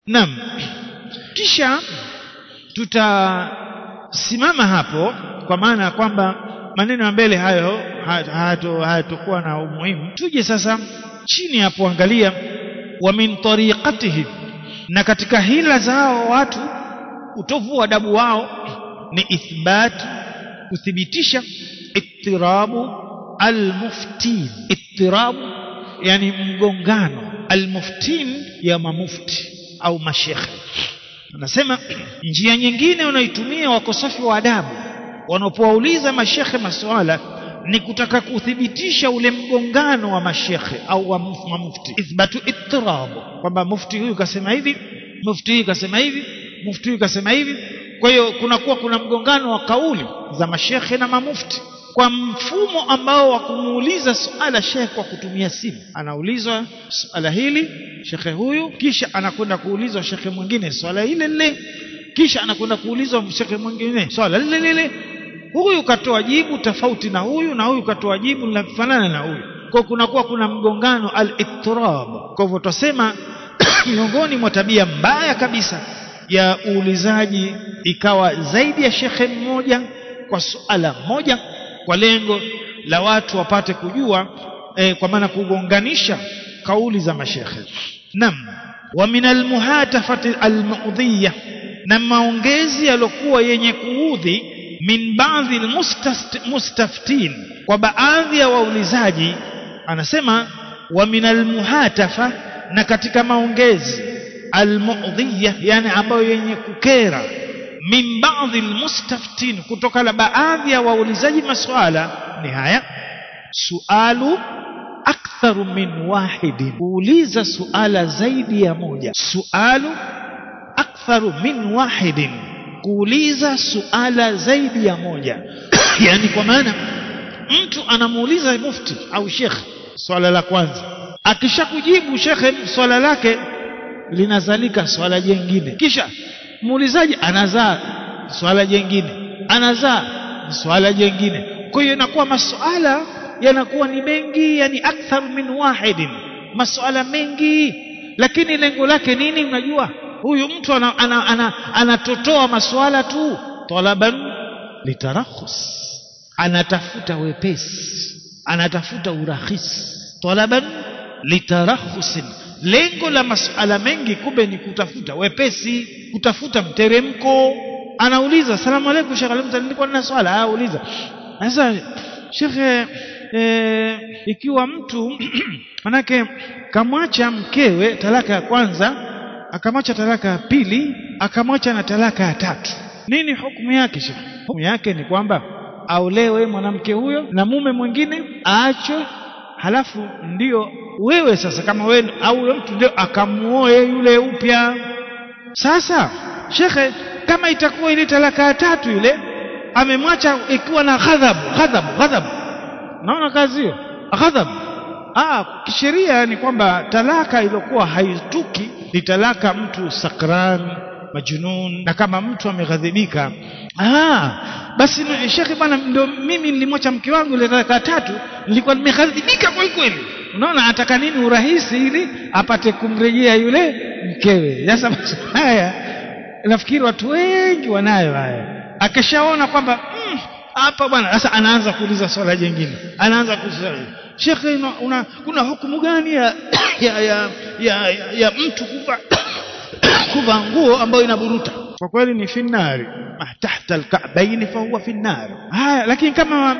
Naam. Kisha tutasimama hapo kwa maana ya kwamba maneno ya mbele hayo hayatokuwa na umuhimu. Tuje sasa chini hapo, angalia wa min tariqatihim, na katika hila zao watu, utovu wa adabu wao ni ithbat, kuthibitisha ittirabu almuftin, ittirabu yani mgongano, almuftin ya mamufti au mashekhe. Anasema njia nyingine wanaitumia wakosafi wa adabu wanapowauliza mashekhe maswala ni kutaka kuthibitisha ule mgongano wa mashekhe au wa mufti, ithbatu ittirabu, kwamba mufti huyu kasema hivi, mufti huyu kasema hivi, mufti huyu kasema hivi. Kwa hiyo kunakuwa kuna mgongano wa kauli za mashekhe na mamufti kwa mfumo ambao wa kumuuliza suala shekhe kwa kutumia simu. Anaulizwa suala hili shekhe huyu, kisha anakwenda kuulizwa shekhe mwingine swala ile lile, kisha anakwenda kuulizwa shekhe mwingine swala lile lile. Huyu katoa jibu tofauti na huyu, na huyu katoa jibu linafanana na huyu, kwa kunakuwa kuna mgongano al-ittirab. Kwa hivyo tutasema miongoni mwa tabia mbaya kabisa ya uulizaji ikawa zaidi ya shekhe mmoja kwa suala moja kwa lengo la watu wapate kujua eh, kwa maana kugonganisha kauli za mashekhe. Naam, wa min almuhatafati almudhiya, na maongezi yaliokuwa yenye kuudhi min baadhi almustaftin, kwa baadhi ya waulizaji. Anasema wa min almuhatafa, na katika maongezi almudhiya, yani ambayo yenye kukera min baadhi almustaftin, kutoka la baadhi ya waulizaji maswala ni haya: sualu aktharu min wahidin, kuuliza suala zaidi ya moja. Sualu aktharu min wahidin, kuuliza suala zaidi ya moja yani kwa maana mtu anamuuliza mufti au shekhe swala la kwanza, akishakujibu shekhe swala lake linazalika swala jengine, kisha muulizaji anazaa swala jengine, anazaa swala jengine. Kwa hiyo inakuwa masuala yanakuwa ni mengi, yani akthar min wahidin, masuala mengi, lakini lengo lake nini? Unajua, huyu mtu anatotoa ana, ana, ana masuala tu, talaban litarakhus, anatafuta wepesi, anatafuta urahisi, talaban litarakhusin lengo la masuala mengi kumbe ni kutafuta wepesi, kutafuta mteremko. Anauliza, salamu alaykum Sheikh Alimza, nilikuwa nina swala. Ah, uliza. Sasa shekhe, e, ikiwa mtu manake kamwacha mkewe talaka ya kwanza, akamwacha talaka ya pili, akamwacha na talaka ya tatu, nini hukumu yake Sheikh? Hukumu yake ni kwamba aolewe mwanamke huyo na mume mwingine aachwe, halafu ndio wewe sasa kama wewe au yule mtu ndio akamuoe yule upya. Sasa shekhe, kama itakuwa ile talaka ya tatu ile amemwacha ikiwa na ghadhabu ghadhabu ghadhabu, naona kazi hiyo ghadhabu. Ah, kisheria ni kwamba talaka iliyokuwa haituki ni talaka mtu sakran majnun, na kama mtu ameghadhibika, ah, basi shekhe, bwana, ndio mimi nilimwacha mke wangu ile talaka ya tatu, nilikuwa nimeghadhibika kweli kweli Unaona, ataka nini? Urahisi ili apate kumrejea yule mkewe. Sasa haya nafikiri watu wengi wanayo haya. Akishaona kwamba hapa mm, bwana, sasa anaanza kuuliza swala jingine, anaanza kuuliza shekhe, una, una, kuna hukumu gani ya, ya, ya, ya, ya, ya mtu kuva kuvaa nguo ambayo inaburuta? Kwa kweli ni finnari, tahta alka'baini fa huwa finnari. Haya, lakini kama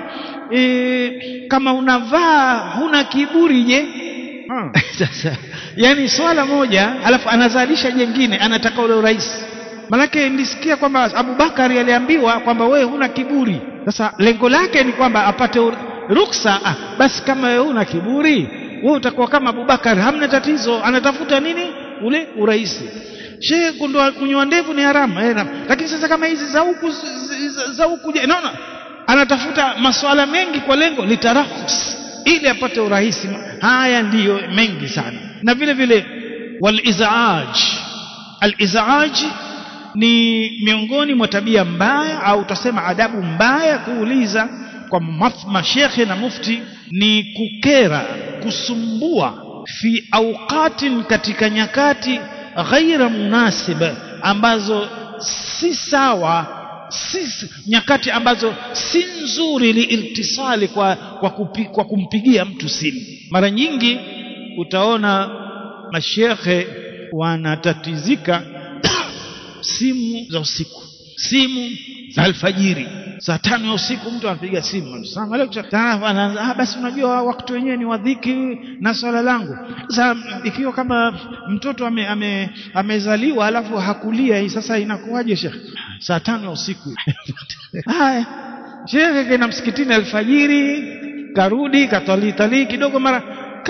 e, kama unavaa huna kiburi je? Hmm. Sasa yani swala moja alafu anazalisha jengine, anataka ule urahisi. Manake nilisikia kwamba Abubakari aliambiwa kwamba wewe huna kiburi. Sasa lengo lake ni kwamba apate ruksa. Ah, basi kama wewe huna kiburi, wewe utakuwa kama Abubakari, hamna tatizo. Anatafuta nini? Ule urahisi. Shehe, kundoa kunyoa ndevu ni haramu eh, lakini sasa kama hizi za huku za huku je, naona anatafuta masuala mengi kwa lengo litarahus, ili apate urahisi. Haya ndiyo mengi sana, na vile vile walizaaj. Alizaaj ni miongoni mwa tabia mbaya au utasema adabu mbaya kuuliza kwa mashekhe na mufti, ni kukera, kusumbua fi auqatin, katika nyakati ghaira munasiba ambazo si sawa si nyakati ambazo si nzuri liiltisali kwa, kwa, kupi, kwa kumpigia mtu simu mara nyingi utaona mashekhe wanatatizika simu za usiku simu za alfajiri saa tano ya usiku mtu anapiga simu salamu alaykum ah basi unajua wakati wenyewe ni wadhiki na swala langu sasa ikiwa kama mtoto ame, ame, amezaliwa alafu hakulia hii sasa inakuwaje shekhe saa tano ya usiku haya shekhe kaenda msikitini alfajiri karudi katalitalii kidogo mara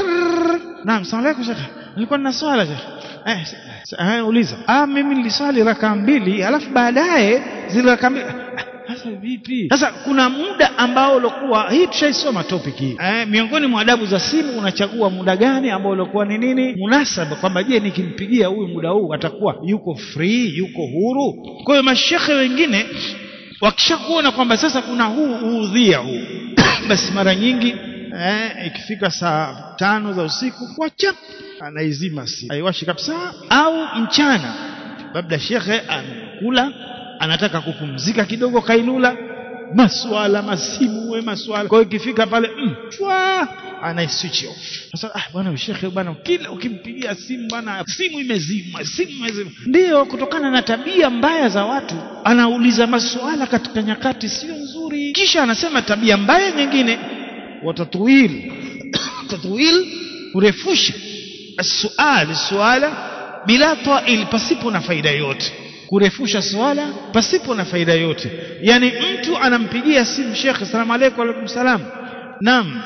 naam salamu alaykum shekhe nilikuwa nina swala shekhe eh, eh, uliza ah mimi niliswali raka mbili alafu baadaye zile raka mbili sasa vipi sasa kuna muda ambao ulikuwa hii tushaisoma topic hii eh, miongoni mwa adabu za simu unachagua muda gani ambao ulikuwa ni nini munasaba kwamba je nikimpigia huyu muda huu atakuwa yuko free yuko huru kwa hiyo mashekhe wengine wakishakuona kwamba sasa kuna huu uudhia huu basi mara nyingi eh, ikifika saa tano za usiku wacha anaizima simu haiwashi kabisa au mchana labda shekhe amekula anataka kupumzika kidogo kailula maswala masimu we maswala kwa hiyo ikifika pale mm, chwa ana switch off sasa ah bwana shekhe bwana kila ukimpigia simu bwana simu imezimwa simu imezimwa ndio kutokana na tabia mbaya za watu anauliza maswala katika nyakati sio nzuri kisha anasema tabia mbaya nyingine watatwil tatwil kurefusha السؤال suala bila ta'il pasipo na faida yote kurefusha swala pasipo na faida yote yani mtu anampigia simu shekhe salamu alaykum alaykum salam naam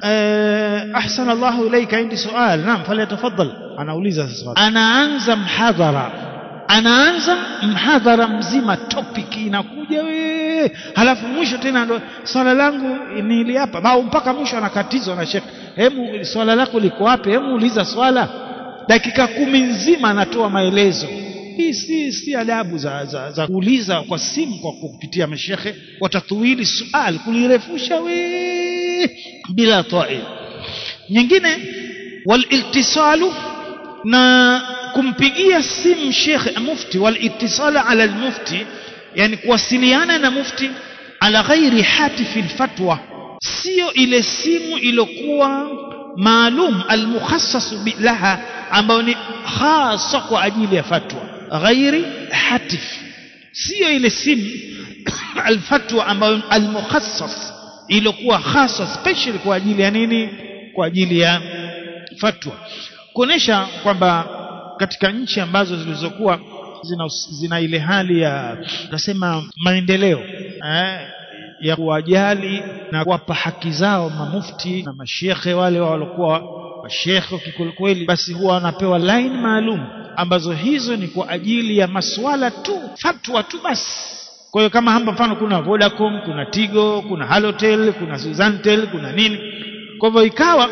ahsan Allah ilayka indi sual naam falyatafaddal anauliza sasa anaanza mhadhara anaanza mhadhara mzima topic inakuja we halafu mwisho tena ndo swala langu nili hapa au mpaka mwisho anakatizwa na shekhe hemu swala lako liko wapi hemu uliza swala dakika kumi nzima anatoa maelezo hii si si adabu za, za, za kuuliza kwa simu kwa kupitia mashekhe watatuili sual kulirefusha we bila ta'i nyingine waliltisalu na kumpigia simu shekhe mufti walitisalu ala almufti yani kuwasiliana na mufti ala ghairi hatifi alfatwa sio ile simu iliyokuwa maalum almukhassas laha ambayo ni hasa kwa ajili ya fatwa ghairi hatif sio ile simu alfatwa ambayo almukhassas iliyokuwa hasa special kwa ajili ya nini kwa ajili ya fatwa kuonesha kwamba katika nchi ambazo zilizokuwa zina, zina ile hali ya tunasema maendeleo eh, ya kuwajali na kuwapa haki zao mamufti na mashekhe wale waliokuwa mashekhe kikwelikweli basi huwa wanapewa line maalum ambazo hizo ni kwa ajili ya maswala tu fatwa tu basi kwa hiyo kama hapa mfano kuna Vodacom kuna Tigo kuna Halotel kuna Suzantel kuna nini kwa hivyo ikawa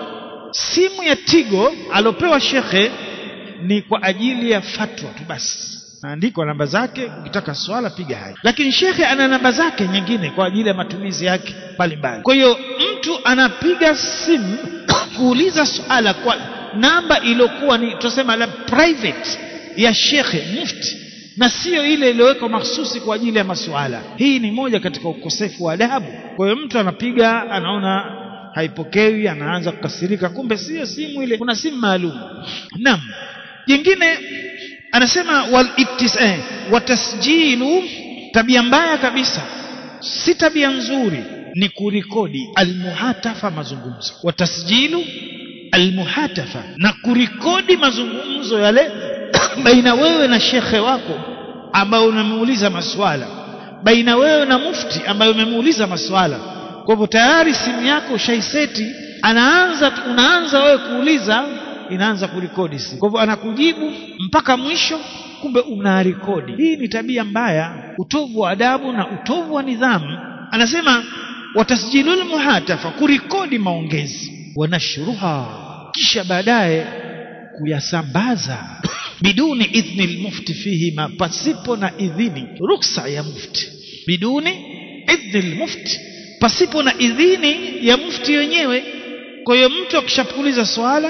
simu ya Tigo alopewa shekhe ni kwa ajili ya fatwa tu basi naandikwa namba zake ukitaka swala piga hai lakini shekhe ana namba zake nyingine kwa ajili ya matumizi yake mbalimbali kwa hiyo mtu anapiga simu kuuliza swala kwa namba iliyokuwa ni tusema la private ya shekhe mufti na sio ile iliyowekwa mahsusi kwa ajili ya masuala hii ni moja katika ukosefu wa adabu kwa hiyo mtu anapiga anaona haipokewi anaanza kukasirika kumbe sio simu ile kuna simu maalum naam jingine anasema wal eh, watasjilu tabia mbaya kabisa si tabia nzuri ni kurikodi almuhatafa mazungumzo watasjilu almuhatafa na kurikodi mazungumzo yale baina wewe na shekhe wako ambao unamuuliza maswala baina wewe na mufti ambaye umemuuliza maswala kwa hivyo tayari simu yako ushaiseti anaanza unaanza wewe kuuliza inaanza kurekodi simu kwa hivyo anakujibu mpaka mwisho kumbe unarekodi hii ni tabia mbaya utovu wa adabu na utovu wa nidhamu anasema watasjilul muhatafa kurekodi maongezi wanashruha kisha baadaye kuyasambaza biduni idhni almufti fihi ma pasipo na idhini ruksa ya mufti biduni idhni almufti pasipo na idhini ya mufti wenyewe kwa hiyo mtu akishapuliza swala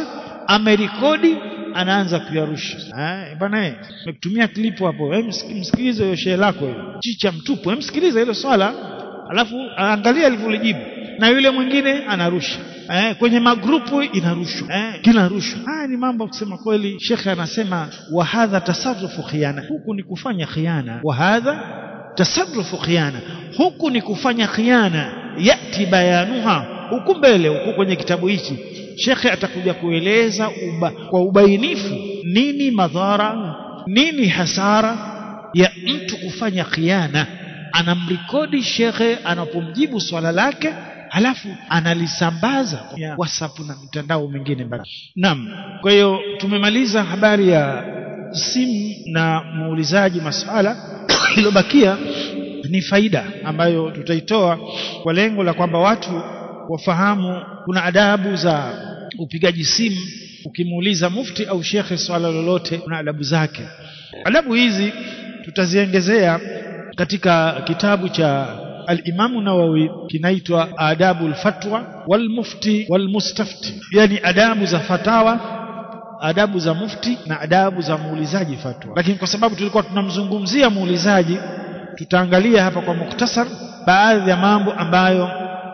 amerekodi anaanza kuyarusha eh bwana eh nimekutumia klipu hapo eh msikilize hiyo shehe lako hiyo chicha mtupu eh msikilize hilo swala alafu angalia alivyolijibu na yule mwingine anarusha eh, kwenye magrupu inarushwa eh, kinarushwa haya ni mambo kusema kweli shekhe anasema wa hadha tasarrufu khiana huku ni kufanya khiana wa hadha tasarrufu khiana huku ni kufanya khiana yati bayanuha huku mbele huku kwenye kitabu hichi shekhe atakuja kueleza uba, kwa ubainifu nini madhara nini hasara ya mtu kufanya khiana anamrekodi shekhe anapomjibu swala lake halafu analisambaza kwa WhatsApp na mitandao mingine mbali. Naam. Kwa hiyo tumemaliza habari ya simu na muulizaji maswala iliyobakia ni faida ambayo tutaitoa kwa lengo la kwamba watu wafahamu kuna adabu za upigaji simu ukimuuliza mufti au shekhe swala lolote kuna adabu zake adabu hizi tutaziongezea katika kitabu cha الإمام النووي kinaitwa adabu alfatwa walmufti walmustafti yani adabu za fatawa adabu za mufti na adabu za muulizaji fatwa lakini kwa sababu tulikuwa tunamzungumzia muulizaji tutaangalia hapa kwa muktasar baadhi ya mambo ambayo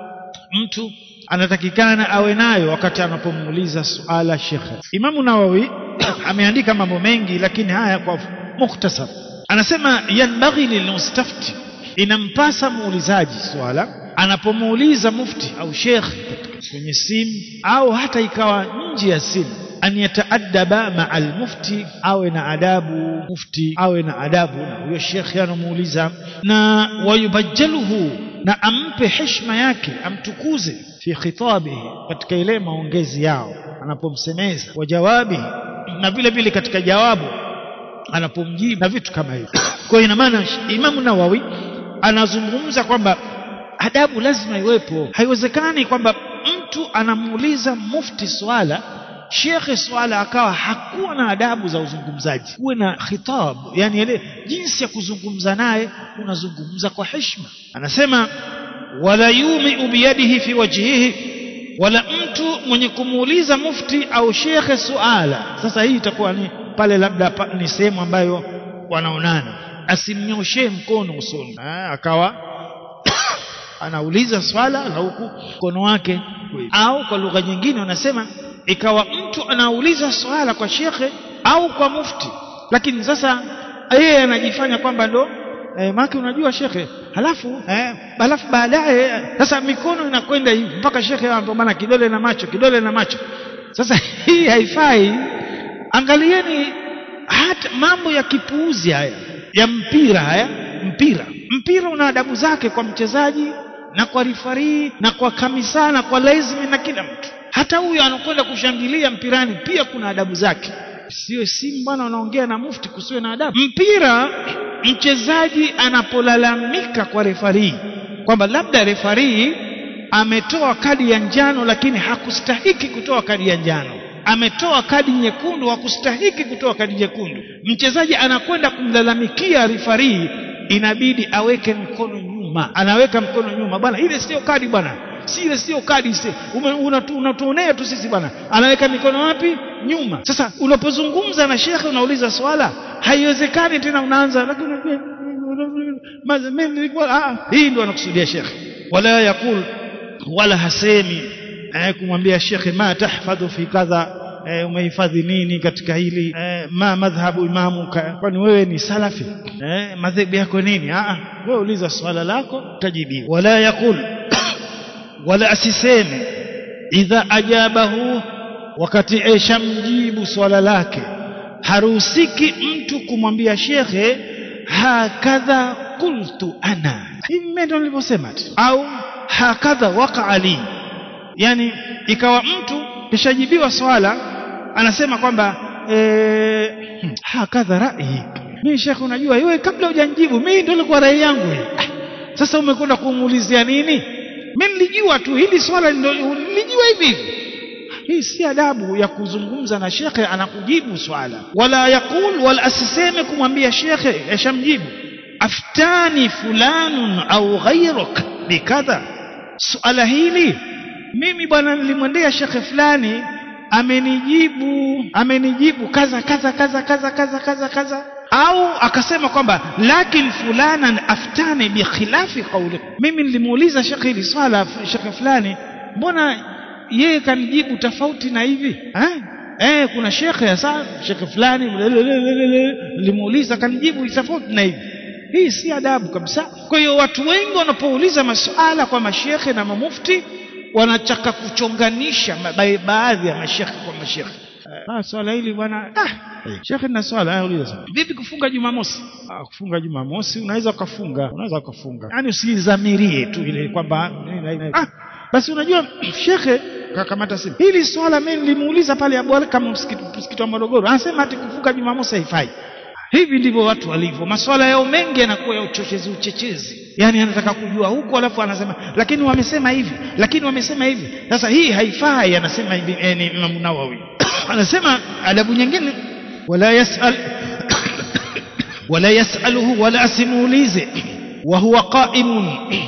mtu anatakikana awe nayo wakati anapomuuliza suala shekhe Imamu Nawawi ameandika mambo mengi lakini haya kwa muktasar anasema yanbaghi lilmustafti inampasa muulizaji swala anapomuuliza mufti au shekh kwenye simu au hata ikawa nje ya simu an yataadaba maa almufti awe na adabu mufti awe na adabu na huyo shekhe anamuuliza na wayubajjaluhu na ampe heshima yake amtukuze fi khitabihi katika ile maongezi yao anapomsemeza wa jawabihi na vile vile katika jawabu anapomjibu na vitu kama hivyo kwa ina maana Imamu Nawawi anazungumza kwamba adabu lazima iwepo haiwezekani kwamba mtu anamuuliza mufti swala shekhe swala akawa hakuwa na adabu za uzungumzaji kuwe na khitab yani ile jinsi ya kuzungumza naye unazungumza kwa heshima anasema wala yumiu biyadihi fi wajhihi wala mtu mwenye kumuuliza mufti au shekhe suala sasa hii itakuwa ni pale labda pa, ni sehemu ambayo wanaonana asimnyoshee mkono usoni akawa anauliza swala na huku mkono wake au kwa lugha nyingine wanasema ikawa mtu anauliza swala kwa shekhe au kwa mufti lakini sasa yeye anajifanya kwamba ndo eh, maki unajua shekhe halafu eh, halafu baadaye sasa mikono inakwenda hivi mpaka shekhe anapo maana kidole na macho kidole na macho sasa hii haifai angalieni hata mambo ya kipuuzi haya ya mpira haya mpira mpira una adabu zake kwa mchezaji na kwa rifarii na kwa kamisa na kwa lazimi na kila mtu hata huyo anakwenda kushangilia mpirani pia kuna adabu zake sio simu bwana unaongea na mufti kusiwe na adabu mpira mchezaji anapolalamika kwa refarii kwamba labda refarii ametoa kadi ya njano lakini hakustahiki kutoa kadi ya njano ametoa kadi nyekundu hakustahiki kutoa kadi nyekundu mchezaji anakwenda kumlalamikia rifarii inabidi aweke mkono nyuma anaweka mkono nyuma bwana ile sio kadi bwana si ile sio kadi unatuonea tu sisi bwana anaweka mikono wapi nyuma sasa unapozungumza na shekhe unauliza swala haiwezekani tena unaanza hii ndio anakusudia shekhe wala yakul wala hasemi eh, kumwambia shekhe ma tahfadhu fi kadha eh, umehifadhi nini katika hili eh, ma madhhabu imamu kwani wewe ni salafi eh, madhehebu yako nini ah wewe uliza swala lako utajibiwa wala yakul wala asiseme idha ajabahu wakati eshamjibu swala lake haruhusiki mtu kumwambia shekhe hakadha qultu ana hivi ndio nilivyosema au hakadha waqa li yani ikawa mtu kishajibiwa swala anasema kwamba eh, hakadha rai mimi shekhe unajua wewe kabla hujanijibu mimi ndio ilikuwa rai yangu ah, sasa umekwenda kumuulizia nini mimi nilijua tu hili swala nilijua hivi hivi hii si adabu ya kuzungumza na shekhe anakujibu swala wala yakul wala asiseme kumwambia shekhe yashamjibu aftani fulanun au ghayruk bikadha suala hili mimi bwana nilimwendea shekhe fulani amenijibu amenijibu kaza kaza kaza kaza kaza kaza kaza au akasema kwamba lakin fulanan aftani bikhilafi qawli mimi nilimuuliza shekhe hili swala shekhe fulani mbona yeye kanijibu tofauti na hivi eh eh kuna shekhe hasa shekhe fulani nilimuuliza kanijibu tofauti na hivi hii si adabu kabisa kwa hiyo watu wengi wanapouliza masuala kwa mashekhe na mamufti wanataka kuchonganisha baadhi ya mashekhe kwa mashekhe ah swala hili bwana ah shekhe na swala auliza sana vipi kufunga jumamosi ah kufunga jumamosi unaweza ukafunga unaweza ukafunga yani usizamirie tu ile kwamba ah basi unajua shekhe kakamata simu hili swala mimi nilimuuliza pale Abu kama msikiti wa Morogoro anasema ati kufunga jumamosi haifai hivi ndivyo watu walivyo maswala yao mengi yanakuwa ya uchochezi uchechezi yani anataka kujua huko alafu anasema lakini wamesema hivi lakini wamesema hivi sasa hii haifai anasema hivi eh, ni Imam Nawawi anasema adabu nyingine wala yasal wala yasaluhu wala asimuulize wa huwa qaimun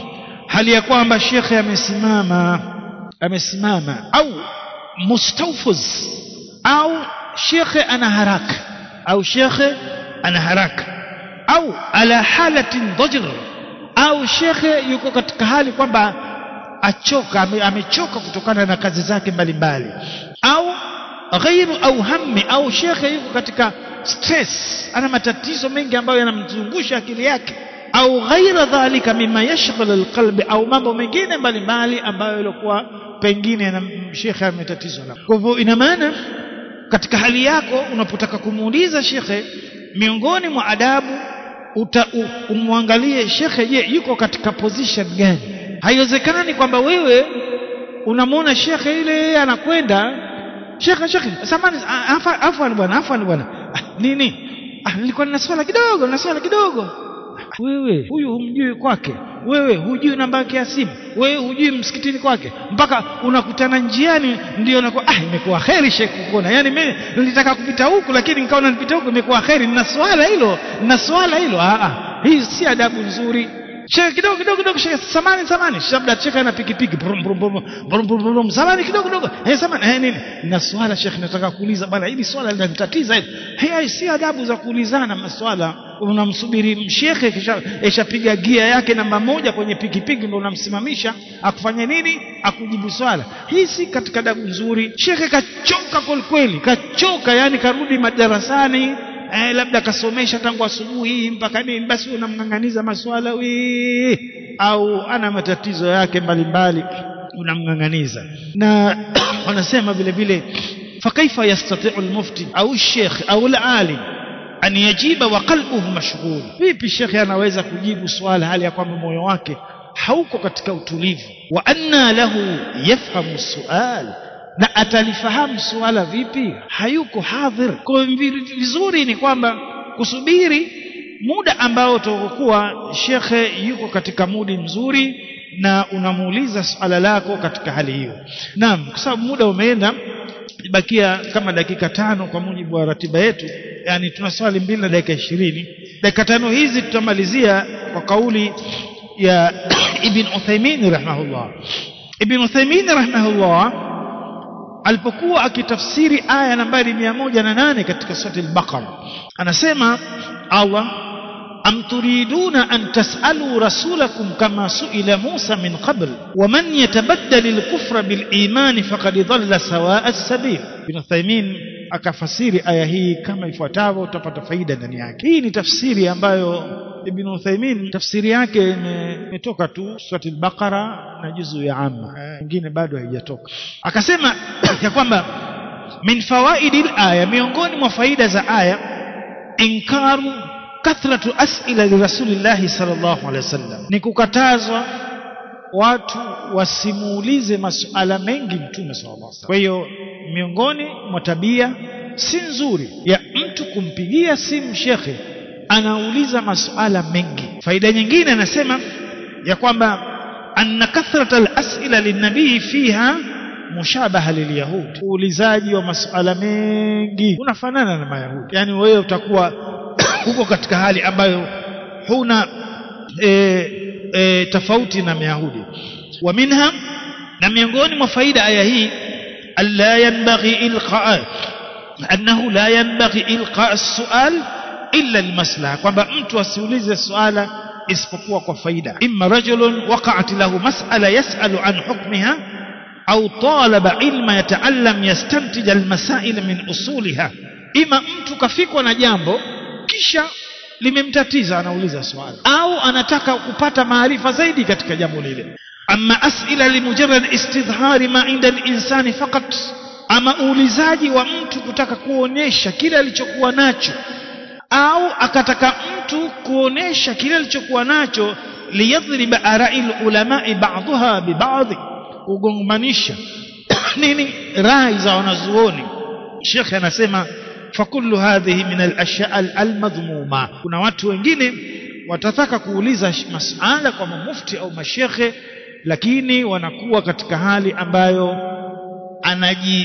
hali ya kwamba shekhe amesimama amesimama au mustawfuz au shekhe ana haraka au shekhe ana haraka au ala halatin dhajr au shekhe yuko katika hali kwamba achoka ame, amechoka kutokana na kazi zake mbalimbali au ghairu au hammi au shekhe yuko katika stress ana matatizo mengi ambayo yanamzungusha akili yake au ghaira dhalika mima yashghal alqalbi au mambo mengine mbalimbali ambayo ilikuwa pengine na shekhe ametatizwa na kwa hivyo ina maana katika hali yako unapotaka kumuuliza shekhe miongoni mwa adabu uta, umwangalie shekhe je yuko katika position gani haiwezekani kwamba wewe unamwona shekhe ile anakwenda shekhe shekhe samani afwan bwana afwan bwana ah, nini ah, nilikuwa nina swala kidogo na swala kidogo wewe huyu humjui kwake wewe hujui namba yake ya simu wewe hujui msikitini kwake mpaka unakutana njiani ndio nakuwa ah imekuwa kheri shekhi kuona yani mimi nilitaka kupita huku lakini nikaona nipita huku imekuwa kheri nina swala hilo nina swala hilo ah ah hii si adabu nzuri shekhe kidogo kidogo kidogo shekhe samani samani labda shekhe ana pikipiki brum brum brum brum brum brum samani kidogo kidogo eh samani eh nini na swala shekhe nataka kuuliza bwana hili swala linanitatiza hili hii si adabu za kuulizana maswala unamsubiri shekhe kisha ishapiga gia yake namba moja kwenye pikipiki ndio unamsimamisha akufanye nini akujibu swala hii si katika adabu nzuri shekhe kachoka kweli kachoka yani karudi madarasani eh, labda kasomesha tangu asubuhi mpaka nini basi unamng'ang'aniza maswala we au ana matatizo yake mbalimbali unamng'ang'aniza na wanasema vile vile fakaifa yastati'u almufti au sheikh au alalim an yajiba wa qalbuhu mashghul vipi shekhe anaweza kujibu swala hali ya kwamba moyo wake hauko katika utulivu wa anna lahu yafhamu sual na atalifahamu suala vipi hayuko hadhir kwa vizuri ni kwamba kusubiri muda ambao utakuwa shekhe yuko katika mudi mzuri na unamuuliza swala lako katika hali hiyo naam kwa sababu muda umeenda bakia kama dakika tano kwa mujibu wa ratiba yetu yani tuna swali mbili na dakika ishirini dakika tano hizi tutamalizia kwa kauli ya ibn Uthaymeen rahimahullah ibn Uthaymeen rahimahullah alipokuwa akitafsiri aya nambari mia moja na nane katika surati al-Baqara anasema Allah am turiduna an tas'alu rasulakum kama su'ila Musa min qabl wa man yatabaddal al-kufra bil iman faqad dhalla sawa'a as-sabil ibn Uthaymeen akafasiri aya hii kama ifuatavyo utapata faida ndani yake hii ni tafsiri ambayo Ibn Uthaymeen tafsiri yake imetoka tu surati al-Baqara na juzu ya amma nyingine bado haijatoka akasema ya kwamba min fawaidi aya miongoni mwa faida za aya inkaru kathratu as'ila li rasulillahi sallallahu alaihi wasallam ni kukatazwa watu wasimuulize masuala mengi mtume sallallahu alaihi wasallam kwa hiyo miongoni mwa tabia si nzuri ya mtu kumpigia simu shekhe anauliza masuala mengi faida nyingine anasema ya kwamba anna kathrata al-as'ila lin-nabii fiha mushabaha lilyahudi uulizaji wa masuala mengi unafanana na mayahudi yani wewe utakuwa huko katika hali ambayo huna e, e, tofauti na mayahudi wa minha na miongoni mwa faida aya hii alla yanbaghi ilqa annahu la yanbaghi ilqa as-su'al illa al-maslaha kwamba mtu asiulize suala isipokuwa kwa faida imma rajulun waqa'at lahu mas'ala yas'alu an hukmiha au talaba ilma yata'allam yastantij al-masail min usuliha ima mtu kafikwa na jambo kisha limemtatiza anauliza swali au anataka kupata maarifa zaidi katika jambo lile ama asila limujarrad istidhari ma inda al-insani faqat ama uulizaji wa mtu kutaka kuonesha kile alichokuwa nacho au akataka mtu kuonesha kile alichokuwa nacho liyadhriba ara'il ulama'i ba'daha bi ba'd kugonganisha nini rai za wanazuoni Sheikh anasema fakullu hadhihi min al-ashya' al-madhmuma kuna watu wengine watataka kuuliza masala kwa mufti au mashekhe lakini wanakuwa katika hali ambayo anaji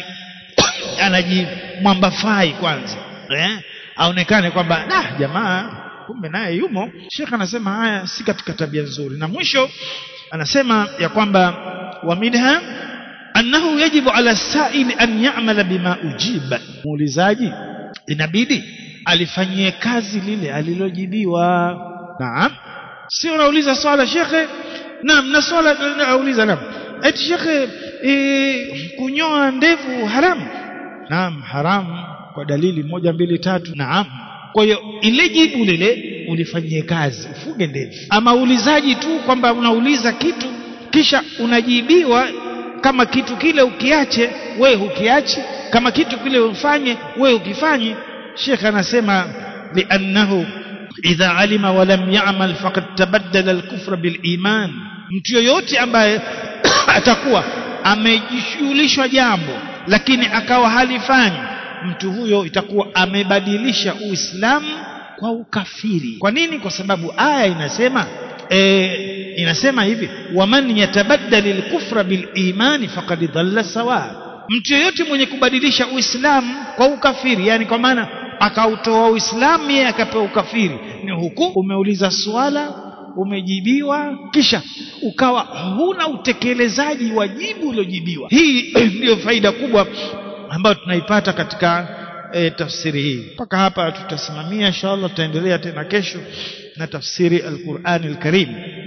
anajimwambafai kwanza eh aonekane kwamba nah jamaa kumbe naye yumo shekhe anasema haya si katika tabia nzuri na mwisho anasema ya kwamba wa minha annahu yajibu ala sa'ili an ya'mala bima ujiba muulizaji inabidi alifanyie kazi lile alilojibiwa naam si unauliza swala shekhe naam na swala nauliza naam eti shekhe e, kunyoa ndevu haramu naam haramu kwa dalili moja mbili tatu naam kwa hiyo ile jibu lile ulifanyie kazi ufuge ndevu ama ulizaji tu kwamba unauliza kitu kisha unajibiwa kama kitu kile ukiache we hukiachi kama kitu kile ufanye we ukifanye Sheikh anasema liannahu idha alima wa lam ya'mal faqad tabaddala al-kufra bil iman mtu yoyote ambaye atakuwa amejishughulishwa jambo lakini akawa halifanyi mtu huyo itakuwa amebadilisha uislamu kwa ukafiri kwa nini kwa sababu aya inasema e, inasema hivi waman yatabaddali al-kufra bil imani faqad dhalla sawa mtu yeyote mwenye kubadilisha uislamu kwa ukafiri yani kwa maana akautoa uislamu yeye akapewa ukafiri ni huku umeuliza swala umejibiwa kisha ukawa huna utekelezaji wa jibu uliojibiwa hii ndiyo faida kubwa ambayo tunaipata katika e, tafsiri hii mpaka hapa tutasimamia inshallah tutaendelea tena kesho na tafsiri al-Qur'an al-Karim